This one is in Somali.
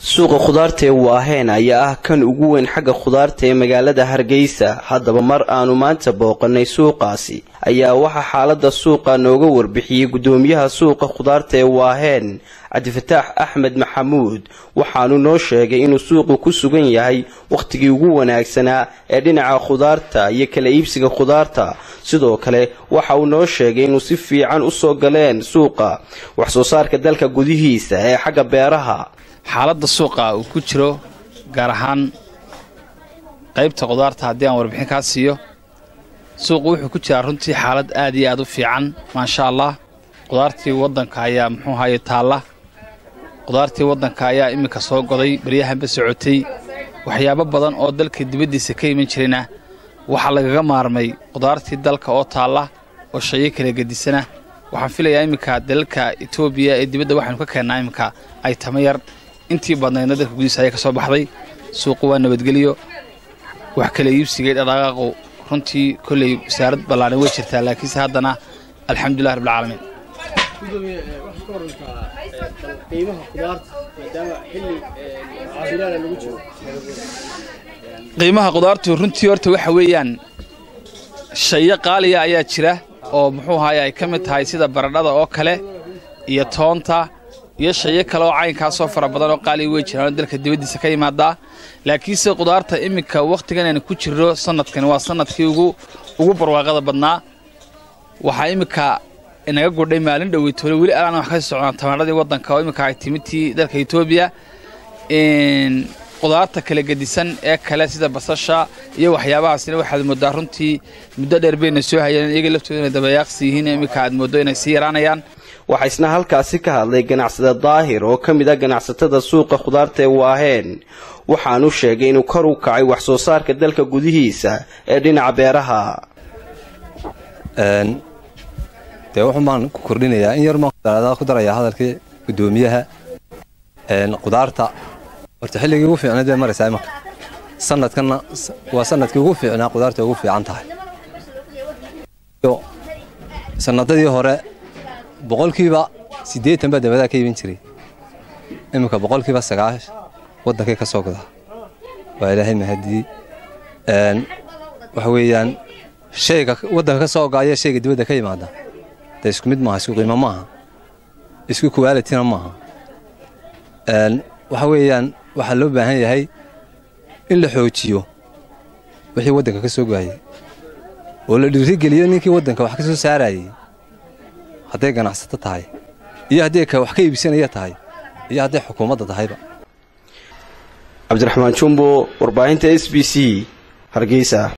suuqa khudaarta ee waaheen ayaa ah kan ugu weyn xagga khudaarta ee magaalada hargeysa haddaba mar aanu maanta booqanay suuqaasi ayaa waxaa xaalada suuqa nooga warbixiyey gudoomiyaha suuqa khudaarta ee waaheen cabdifataax axmed maxamuud waxaanu noo sheegay inuu suuqu ku sugan yahay wakhtigii ugu wanaagsanaa ee dhinaca khudaarta iyo kala iibsiga khudaarta sidoo kale waxa uu noo sheegay inuu si fiican usoo galeen suuqa wax soo saarka dalka gudihiisa ee xagga beeraha xaaladda suuqa uu ku jiro gaar ahaan qaybta khudaarta haddii aan warbixin kaa siiyo suuqu wuxuu ku jiraa runtii xaalad aad iyo aad u fiican maasha allah khudaartii waddanka ayaa muxuu ahaye taalla khudaartii waddanka ayaa iminka soo goday baryahanba socotay waxyaabo badan oo dalka dibaddiisa ka iman jirayna waxaa lagaga maarmay khudaartii dalka oo taalla oo shayo kala gedisana waxaan filayaa iminka dalalka etoobiya ee dibadda waxaanu ka keennaa iminka ay tama yar intii badnaydna dalka gudihiisa ayaa ka soo baxday suuqu waa nabadgelyo wax kala iibsigay dhaqaaqu runtii kolley wasaarad ballaaran way jirtaa laakiinse haddana alxamdulilah rabbilcaalamiin qiimaha khudaartu runtii horta waxa weeyaan shayo qaaliya ayaa jira oo muxuu ahaye ay ka mid tahay sida baradhada oo kale iyo toonta iyo shayo kale oo caynkaasoo fara badan oo qaaliya wey jiraan oo dalka dibaddiisa ka yimaadaa laakiinse khudaarta iminka wakhtigan aynu ku jirro sanadkani waa sanadkii ugu ugu barwaaqada badnaa waxaa iminka inaga gudhay maalin dhoweytoole weli alaan wax kasii socnaa tamaadhadii waddanka oo iminka ay timitii dalka etoobiya khudaarta kala gedisan ee kale sida basasha iyo waxyaabahaasina waxaad mooddaa runtii muddo dheer bayna soo hayeen iyaga laftooda inay dabayaaqsi yihiin iminka aad mooddo inay sii yaraanayaan waxaa isna halkaasi ka hadlay ganacsade daahir oo ka mid ah ganacsatada suuqa khudaarta ee waaheen waxaanu sheegay inuu kor u kacay wax soo saarka dalka gudihiisa ee dhinaca beeraha dee wuxun baan ku kordhinayaa in yar baan ku darayaa hadalkii gudoomiyaha khudaarta horta xilligii ugu fiicnayd bay maraysaa imanka sanadkanna waa sanadkii ugu fiicnaa khudaarta ugu fiican tahay sanadadii hore boqolkiiba siddeetan baa dabadaa ka iibin jiray iminka boqolkiiba sagaash waddankay ka soo godaa waa ilaahay mahadiyey waxa weeyaan shayga waddanka ka soo go'aya shayga dibadda ka yimaada dee isku mid maaha isku qiimo maaha isku kuwaalitina maaha waxa weeyaan waxaa loo baahan yahay in la xoojiyo wixii waddanka ka soo go'ayay oo la dhiirigeliyo ninkii waddanka wax ka soo saarayey hadday ganacsato tahay iyo haddii ka wax ka iibsanaya tahay iyo hadday xukuumadda tahayba cabdiraxmaan jumbo warbaahinta s b c hargeysa